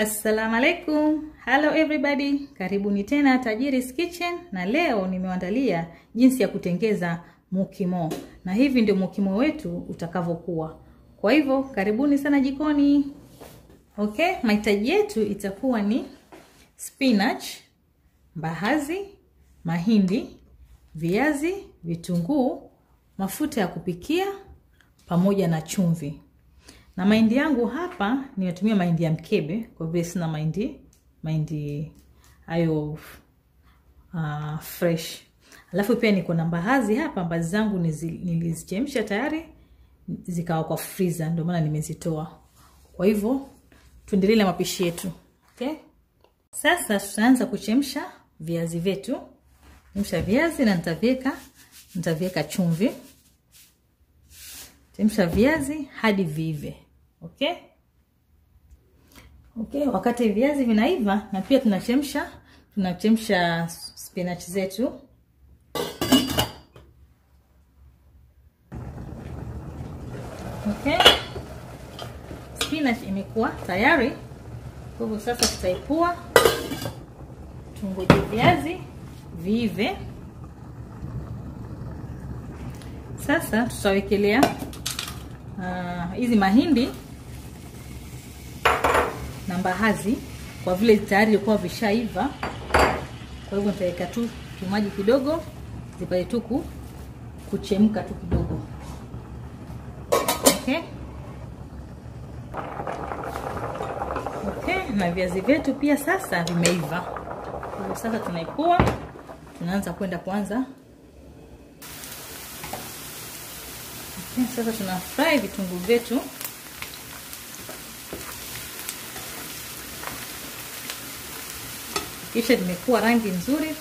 Assalamu alaikum. Hello everybody. Karibuni tena Tajiri's Kitchen na leo nimewaandalia jinsi ya kutengeza mukimo. Na hivi ndio mukimo wetu utakavyokuwa. Kwa hivyo karibuni sana jikoni. Okay, mahitaji yetu itakuwa ni spinach, mbaazi, mahindi, viazi, vitunguu, mafuta ya kupikia pamoja na chumvi. Na mahindi yangu hapa nimetumia mahindi ya mkebe kwa vile sina mahindi mahindi hayo uh, fresh. Alafu pia niko na mbaazi hapa, mbaazi zangu nilizichemsha tayari zikawa kwa freezer, ndio maana nimezitoa. Kwa hivyo tuendelee na mapishi yetu. Okay? Sasa tutaanza kuchemsha viazi vyetu. Chemsha viazi na nitaviweka nitaviweka chumvi. Chemsha viazi hadi viive. Okay? Okay, wakati viazi vinaiva na pia tunachemsha tunachemsha spinach zetu. Okay? Spinach imekuwa tayari. Kwa hivyo sasa tutaipua. Tungoje viazi viive. Sasa tutawekelea hizi uh, mahindi na mbaazi kwa vile tayari ilikuwa vishaiva. Kwa hivyo nitaweka tu kimaji kidogo zipate tu kuchemka tu kidogo. Okay? Okay, na viazi vyetu pia sasa vimeiva. Kwa hivyo sasa tunaipua, tunaanza kwenda kwanza Okay, sasa tuna fry vitunguu vyetu. Kisha vimekuwa rangi nzuri.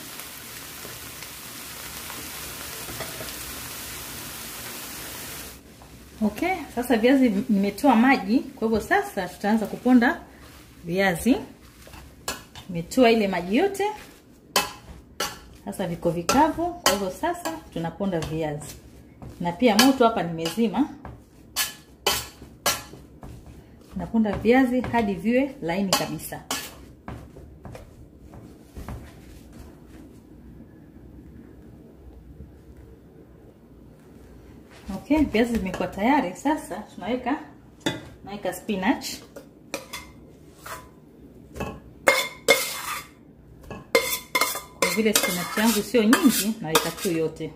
Okay, sasa viazi nimetoa maji, kwa hivyo sasa tutaanza kuponda viazi. Nimetoa ile maji yote, sasa viko vikavu, kwa hivyo sasa tunaponda viazi na pia moto hapa nimezima. Naponda viazi hadi viwe laini kabisa. Okay, viazi vimekuwa tayari. Sasa tunaweka naweka spinach kwa vile spinach yangu sio nyingi, naweka tu yote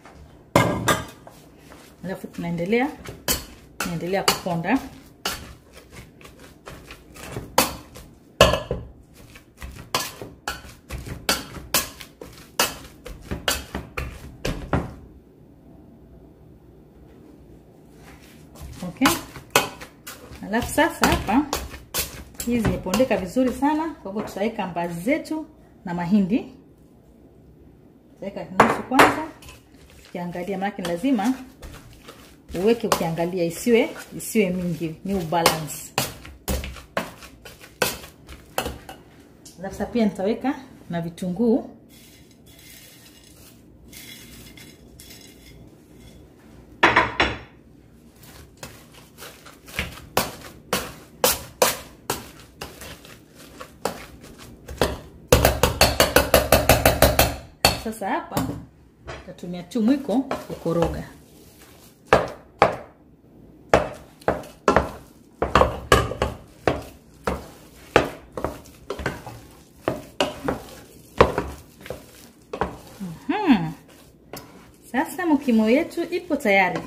alafu tunaendelea tunaendelea kuponda okay. Alafu sasa hapa hizi zimepondeka vizuri sana, kwa hivyo tutaweka mbaazi zetu na mahindi, tutaweka nusu kwanza, tukiangalia, maana lazima uweke ukiangalia, isiwe isiwe mingi, ni ubalance. Alafu pia nitaweka na vitunguu sasa. Hapa tatumia tu mwiko kukoroga. Sasa mukimo yetu ipo tayari,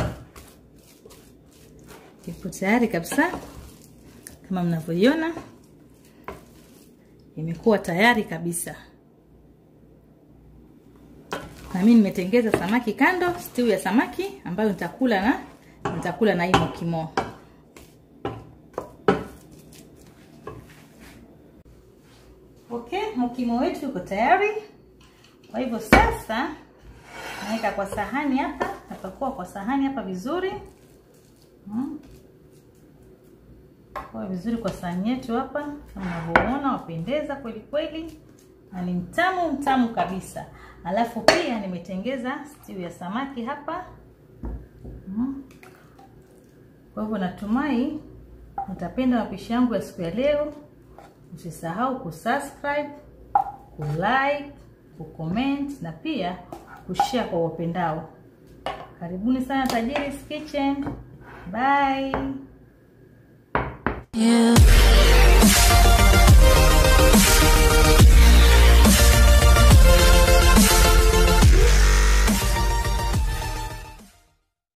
ipo tayari kabisa, kama mnavyoiona imekuwa tayari kabisa. Na mimi nimetengeza samaki kando, stew ya samaki ambayo nitakula na nitakula na hii mukimo. Okay, mukimo wetu uko tayari. Kwa hivyo sasa naweka kwa sahani hapa, napakua kwa sahani hapa vizuri hmm. Kwa vizuri kwa sahani yetu hapa, kama unavyoona, wapendeza kweli kweli na ni mtamu mtamu kabisa. Alafu pia nimetengeza stew ya samaki hapa hmm. Kwa hivyo natumai mtapenda mapishi yangu ya siku ya leo. usisahau kusubscribe, kulike, kucomment na pia kushare kwa wapendao. Karibuni sana Tajiri's Kitchen. Bye. Yeah.